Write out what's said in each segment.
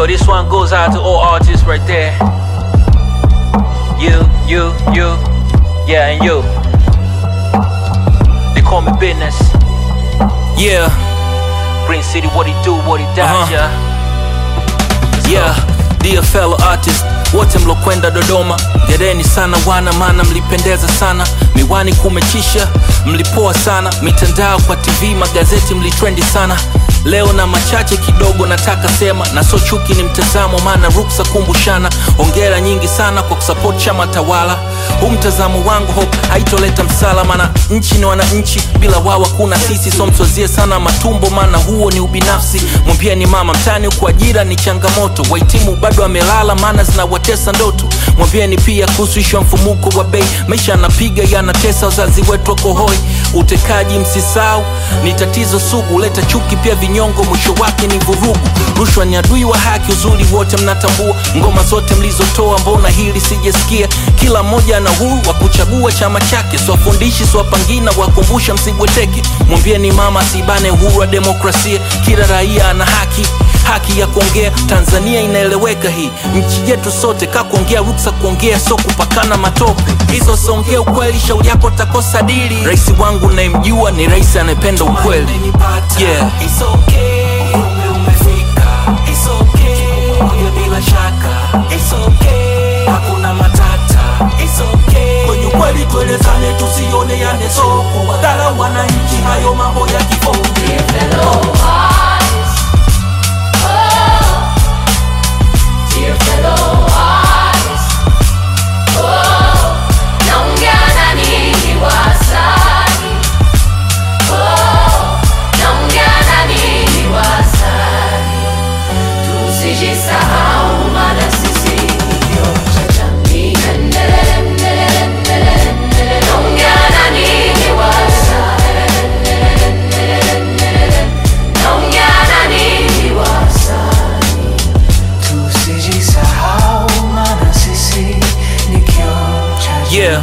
Yo, this one goes out to all artists right there. You, you, you, yeah, and you. They call me business. Yeah, Green City, what he do, what he does, Uh-huh. yeah. yeah, dear fellow artist wote mlokwenda Dodoma, gereni sana wana, maana mlipendeza sana. Miwani kumechisha, mlipoa sana. Mitandao kwa TV, magazeti mlitrendi sana. Leo na machache kidogo nataka sema, na so chuki ni mtazamo, maana ruksa kumbushana. Ongera nyingi sana kwa kusupport chama tawala. Huu mtazamo wangu hope haitoleta msala, maana nchi ni wananchi, bila wao hakuna sisi. So mswazie sana matumbo, maana huo ni ubinafsi. Mwambieni mama mtani huku ajira ni changamoto, wahitimu bado amelala, maana zinawatesa ndoto. Mwambieni pia kuhusu ishu ya mfumuko wa bei, maisha yanapiga yanatesa, wazazi wetu wako hoi. Utekaji msisau ni tatizo sugu, leta chuki pia vinyongo, mwisho wake ni vurugu. Rushwa ni adui wa haki, uzuri wote mnatambua. Ngoma zote mlizotoa, mbona hili sijasikia? Kila mmoja ana huru wa kuchagua chama chake, siwafundishi siwapangina, wakumbusha msibweteke. Mwambieni mama asibane uhuru wa demokrasia, kila raia ana haki haki ya kuongea. Tanzania inaeleweka hii nchi yetu sote, ka kuongea ruksa kuongea, so kupakana matope. Hizo songea ukweli, shauri yako takosa dili. Rais wangu nayemjua ni rais anayependa ukweli. Yeah. It's okay. Umri umefika. It's okay. Moja bila shaka. It's okay. Hakuna matata. It's okay. Kwenye ukweli tuelezane, tusioneane soko. Wadhara wananchi, hayo mambo ya kifonge. fellow artists, oh, dear fellow artists, oh, naongea na ninyi wasanii, oh, naongea na ninyi wasanii, tusijisahau maana sisi ni kioo cha jamii. Endelele, endelele, endelele, endelele, naongea na ninyi wasanii, endelele, endelele, naongea na ninyi wasanii. Tusijisahau maana sisi ni kioo cha Yeah.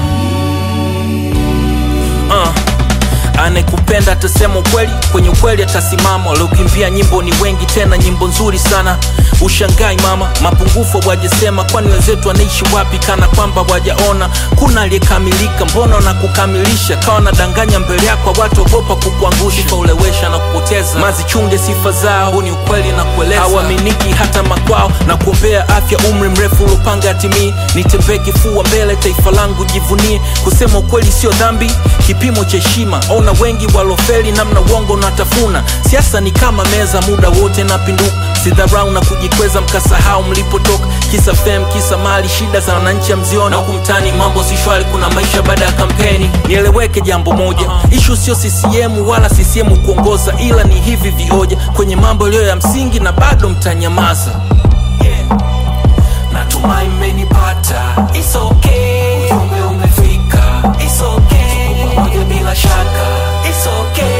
Uh. Anekupenda atasema ukweli, kwenye ukweli atasimama. Waliokimbia nyimbo ni wengi, tena nyimbo nzuri sana. Ushangai mama, mapungufu wajesema, kwani wenzetu wanaishi wapi? Kana kwamba wajaona kuna aliyekamilika, mbona na kukamilisha? Kawa nadanganya mbele yako, watu ogopa kukuangusha, kaulewesha na kupoteza. Mazichunge sifa zao, huu ni ukweli na kueleza. Hawaaminiki hata makwao, na kuombea afya, umri mrefu ulopanga atimii. Nitembee kifua mbele, taifa langu jivunie. Kusema ukweli sio dhambi, kipimo cha heshima. Ona wengi walofeli, namna uongo unatafuna. Siasa ni kama meza, muda wote napinduka. Sidharau na kujikweza, mkasahau mlipotoka. Kisa fame, kisa mali, shida za wananchi hamziona. Huku mtaani mambo si shwari, kuna maisha baada ya kampeni. Nieleweke jambo moja, ishu sio CCM wala CCM kuongoza, ila ni hivi vioja kwenye mambo yaliyo ya msingi, na bado mtanyamaza. Natumai mmenipata. It's okay. Ujumbe umefika. It's okay. Tuko pamoja bila shaka. It's okay.